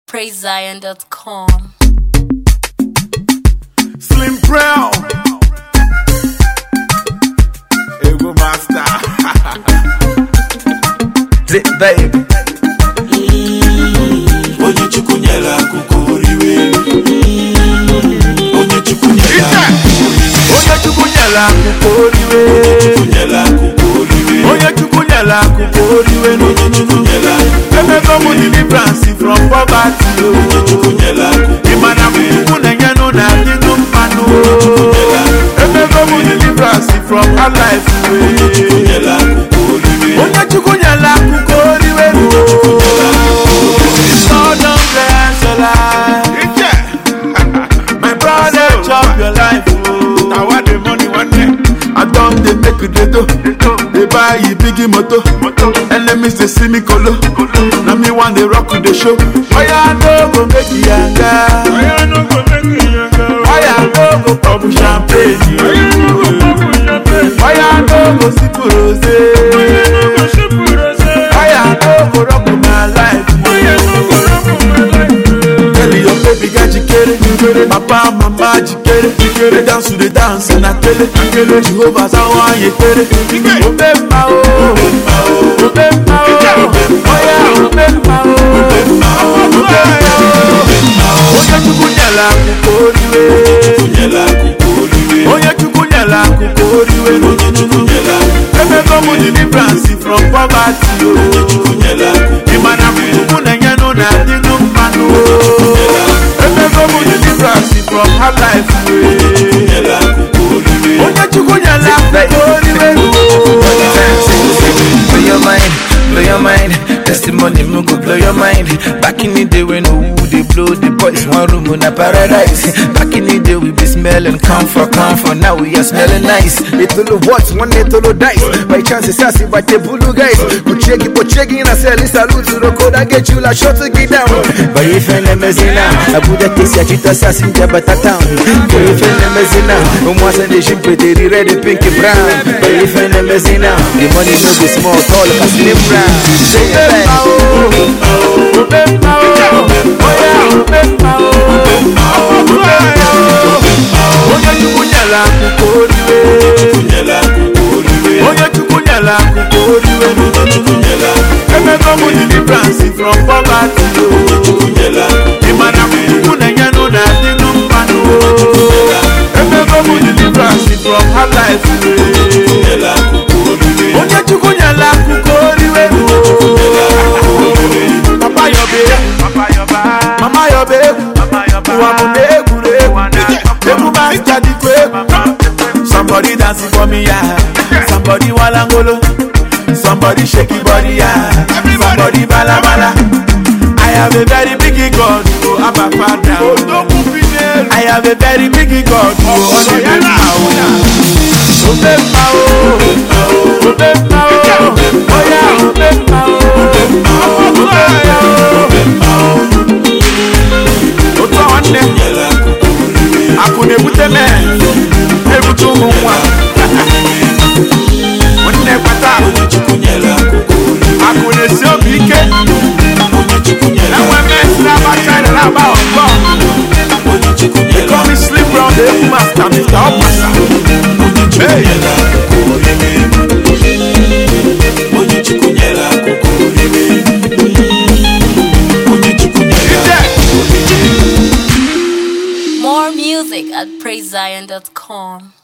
PraiseZion.com. Slim Brown. Ego Master. Zip baby. onye chukwu nyere akụkọ oriwe onye chukwu nyere Onye Chukwu nyere akụkọ oriwe. chukwu nyere akụkọ oriwe Onye Chukwu nyere akụkọ oriwe. onye chukwu nyere Emego m deliverance from poverty. onye chukwu nyere akụkọ Ị ma na Chukwu na-enyenụ na adịnụ mmanụ. Emego m deliverance from hard life. nyere akụkọ oriwe Onye Chukwu nyere akụkọ oriwe. God don bless your life. My brother chop your life. Na what the money one day. I don dey make you dey do. Dey buy you big moto. Enemies dey see me kolo. Na me wan dey rock you dey show. Oya no go make you yanga. Oya no go make you yanga. Oya no go pop champagne. Oya no go sip rose. Oya no go rock my life. Tell your baby girl jikere Papa mama jikere They dance to the dance na kele Jehovah sawa yekere Obemba o Obemba o Oya obemba o Obemba o Onye chukwu nyela akụkọ oriwe nyere akụkọ oriwe Onye chukwu nyela akụkọ oriwe onye chukwu nyere Emego m deliverance from poverty o chukwu nyere akụkọ Ị ma na chukwu na-enyenụ na adịnụ mmanụ o Emego m deliverance from hard life o nyere akụkọ oriwe onye chukwu nyela akụkọ oriwe Blow your mind, blow your mind. Testimony me go blow your mind. Back in the day when who they blow the boys one room in a paradise. Back in the day we be smelling comfort, comfort. Now we are smelling nice. Little what, one little dice. By chance it's sassy, but the blue guys. Kucheki, pocheki, na sell salute to the code. I get you la shot to get down. But if I'm a mezina, I put a kiss at you to assassin, but a town. But if I'm a mezina, um, was a nation pretty red, pink, and brown. But if I'm a mezina, the money no be small, tall, but slim brown. Say it back. Obemba o Obemba o Oya obemba o Obemba o onye chukwu nyela akụkọ oriwe nyere akụkọ oriwe onye chukwu nyela akụkọ oriwe chukwu nyere emego m deliverance from poverty o chukwu nyere ị ma na chukwu na-enyenụ na adịnụ mmanụ o emego m deliverance from hard life o nyere akụkọ oriwe onye chukwu nyela akụkọ oriwe papa yọbe mama yọbe ụwa bụ na egwuregwu egwu masta dịkwa egwu somebody dancing for me ya somebody walangolo somebody shake your body ya somebody balabala I have a very big God, oh, Abba Father. I have a very big God, oh, Ọ̀nà Obemba o, Obemba o, oya Obemba o, Obemba o. Otu a nwanne, nyere akụkọ oriwe akụ na-ebute mee, na-ebute ụmụ nwa. Nwanne kpata, onye chukwu nyere akụkọ oriwe akụ na-esi obi ike, onye chukwu nyere enwe mmesi na-aba China na-aba Hong Kong. onye chukwu They nyere call me Slim Brown, the Egwu Master, Mr. Opasa. Hey. nyere akụkọ oriwe onye chukwu nyere akụkọ oriwe onye chukwu nyere Ije. More music at PraiseZion.com.